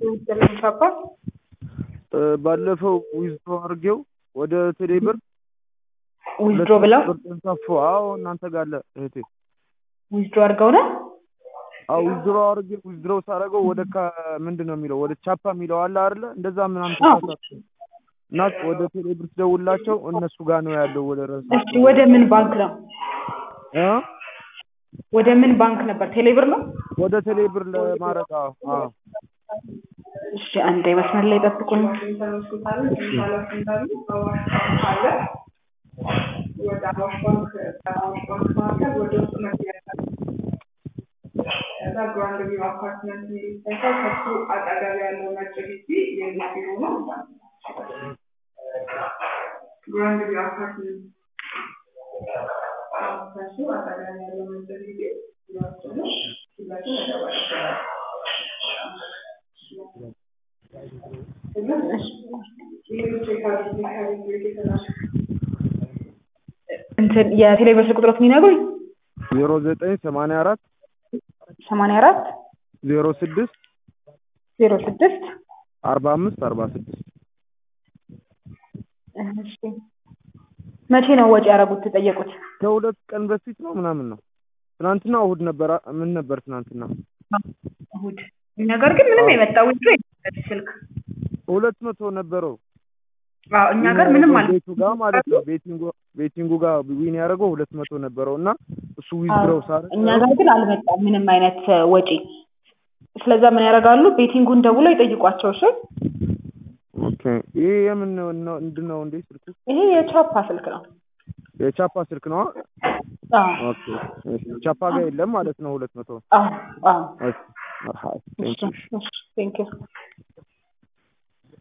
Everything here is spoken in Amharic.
ስለሚፋባ ባለፈው ዊዝድሮ አድርጌው ወደ ቴሌ ብር ዊዝድሮ ብለው ጠንሳፎ አዎ እናንተ ጋር አለ እህቴ ዊዝድሮ አድርገው ነው አዎ ዊዝድሮ አድርጌ ዊዝድሮ ሳደርገው ወደ ምንድን ነው የሚለው ወደ ቻፓ የሚለው አለ አይደለ እንደዛ ምናምን ተሳሳትኩ እና ወደ ቴሌ ብር ስደውላቸው እነሱ ጋር ነው ያለው ወደ ረሱ እሺ ወደ ምን ባንክ ነው እ ወደ ምን ባንክ ነበር ቴሌብር ነው ወደ ቴሌ ብር ለማድረግ አዎ አዎ እሺ አንዴ መስመር ላይ ጠብቁኝ ወደ አዋሽ ባንክ ከአዋሽ ባንክ መካከል ወደ ውስጥ መግቢያ ከዛ ግራንድ ቪው አፓርትመንት የሚል ይታያል። ከሱ አጠገብ ያለው ነጭ ግቢ የልጅ ቢሮ ነው። ግራንድ ቪው አፓርትመንት ከሱ አጠገብ ያለው ነጭ ግቢ ቢሮአችን ነው። ሁላችን መደወል ይችላል። ሌሎች የካቢኔ ካቢኔ የተላኩ እንትን የቴሌብር ስልክ ቁጥሮት የሚነግሩኝ ዜሮ ዘጠኝ ሰማንያ አራት ሰማንያ አራት ዜሮ ስድስት ዜሮ ስድስት አርባ አምስት አርባ ስድስት እሺ መቼ ነው ወጪ ያደረጉት ተጠየቁት ከሁለት ቀን በፊት ነው ምናምን ነው ትናንትና እሑድ ነበር ምን ነበር ትናንትና እሑድ ነገር ግን ምንም የመጣ ዊዝድሮ የለም ስልክ ሁለት መቶ ነበረው አዎ እኛ ጋር ምንም አለ ቤቱ ጋር ማለት ነው ቤቲንጉ ቤቲንጉ ጋር ዊን ያደረገው ሁለት መቶ ነበረው እና እሱ ዊዝድሮው ሳረ እኛ ጋር ግን አልመጣም ምንም አይነት ወጪ ስለዛ ምን ያደርጋሉ ቤቲንጉን ደውለው ይጠይቋቸው እሺ ኦኬ ይሄ የምን ነው ምንድን ነው እንዴ ስልኩ ይሄ የቻፓ ስልክ ነው የቻፓ ስልክ ነው አዎ ኦኬ እሺ ቻፓ ጋር የለም ማለት ነው ሁለት መቶ አዎ አዎ እሺ መርሃባ ቴንክ ዩ ቴንክ ዩ